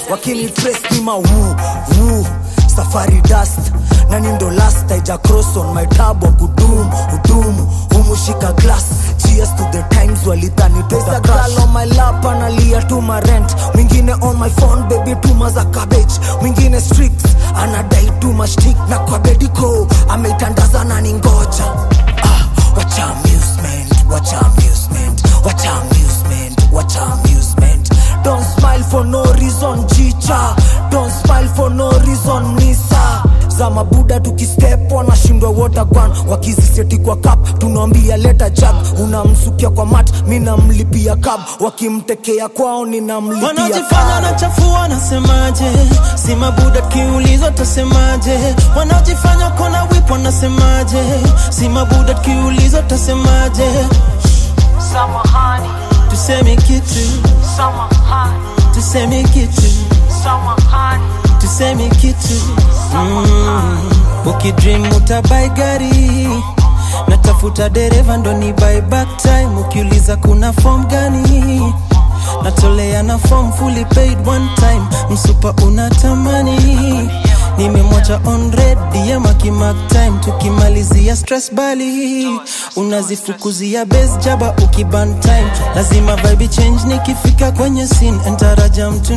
wakini trace ni ma woo, woo. safari dust na ni ndo last aija cross on my tab wa kudum udum humushika glass cheers to the times walidhani pesa girl on my lap analia tu ma rent mwingine on my phone baby tuma za cabbage mwingine streaks anadai tu mashtik na kwa bediko ameitandaza na ni ngoja ah, wacha amusement wacha amusement wacha amusement wacha amusement don't smile for no reason jicha don't smile for no reason nisa za mabuda tukistep wanashindwa wotagwan wakiziseti kwa kap tunawambia leta jag unamsukia kwa mat mi namlipia kab wakimtekea kwao ninamlipia wanajifanya karo. na chafua nasemaje si mabuda kiulizo tasemaje wanajifanya kona wip wanasemaje si mabuda kiulizo tasemaje Samahani, tuseme kitu samahani, tuseme kitu samahani, tuseme kitu mm. ukidream utabai gari natafuta dereva ndo ni buy back time ukiuliza kuna form gani natolea na form fully paid one time msupa unatamani nimemwacha on red DM akimark time tukimalizia stress bali unazifukuzia base jaba ukiban time lazima vibe change nikifika kwenye scene entaraja mtu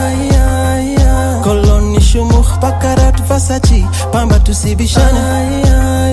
na koloni shumukh pakarat vasachi pamba tusibishana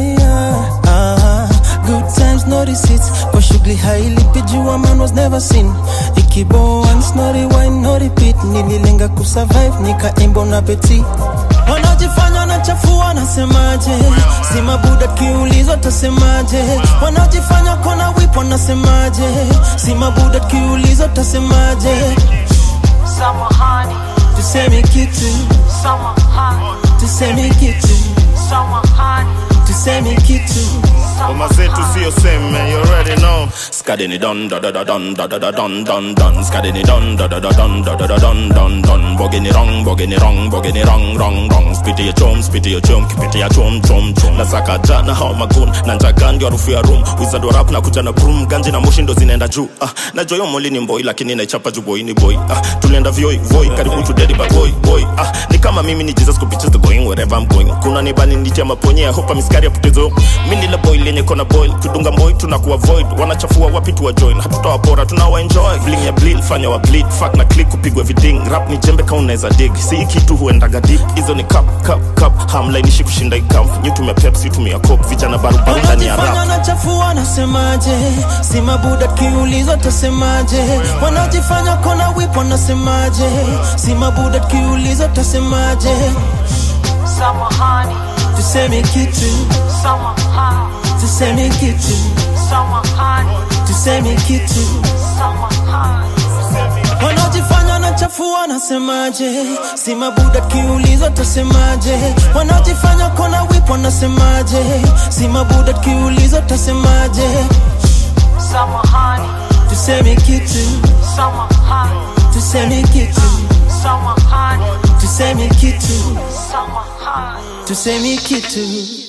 Ah, good times no receipts kwa shughuli hailipi jua man was never seen ikibo once no rewind no repeat nililenga kusurvive nikaimba na peti wanajifanya wanachafua nasemaje si mabuda kiulizwa tasemaje wanajifanya kona wip wanasemaje si mabuda kiulizwa tasemaje samahani, tuseme kitu samahani, tuseme kitu samahani, tuseme kitu Ngoma zetu sio seme, you already know. Skadini don da da da don da da da don don don. Skadini don da da da don da da da don don don. Bogini wrong, bogini wrong, bogini wrong wrong wrong. Spiti ya chom, spiti ya chom, kipiti ya chom chom chom. Nasaka jana hao magun na njaga ndio harufu ya room. Wizard wa rap na kuja na broom, ganji na moshi ndo zinaenda juu. Ah, na joyo moli ni mboi lakini naichapa juu boy ni boy. Ah, tulienda vioi voi karibu tu daddy but boy boy. Ah, ni kama mimi ni Jesus kupitia the going wherever I'm going. Kuna nibani nitia maponye, I hope miskari ya potezo. Mimi ni boy lenye kona boil tudunga boy tunakuwa void wanachafua wapi tuwa join hatutawapora tunawa enjoy bling ya bleed fanya wa bleed fuck na click kupigwa viding rap ni jembe kama unaweza dig si kitu huendaga deep hizo ni cup cup cup hamlainishi kushinda ikamp nyu tumia pepsi tumia coke vijana barubaru ndani ya wanajifanya rap na chafua nasemaje si mabuda kiulizwa tasemaje wanajifanya kona wip wanasemaje si mabuda kiulizwa tasemaje samahani, tuseme kitu samahani, tuseme kitu samahani, tuseme kitu samahani, wanajifanya na chafua nasemaje si mabuda kiulizwa tasemaje wanajifanya kona wip wanasemaje si mabuda kiulizwa tasemaje samahani, tuseme kitu samahani, tuseme kitu samahani, tuseme kitu samahani. tuseme kitu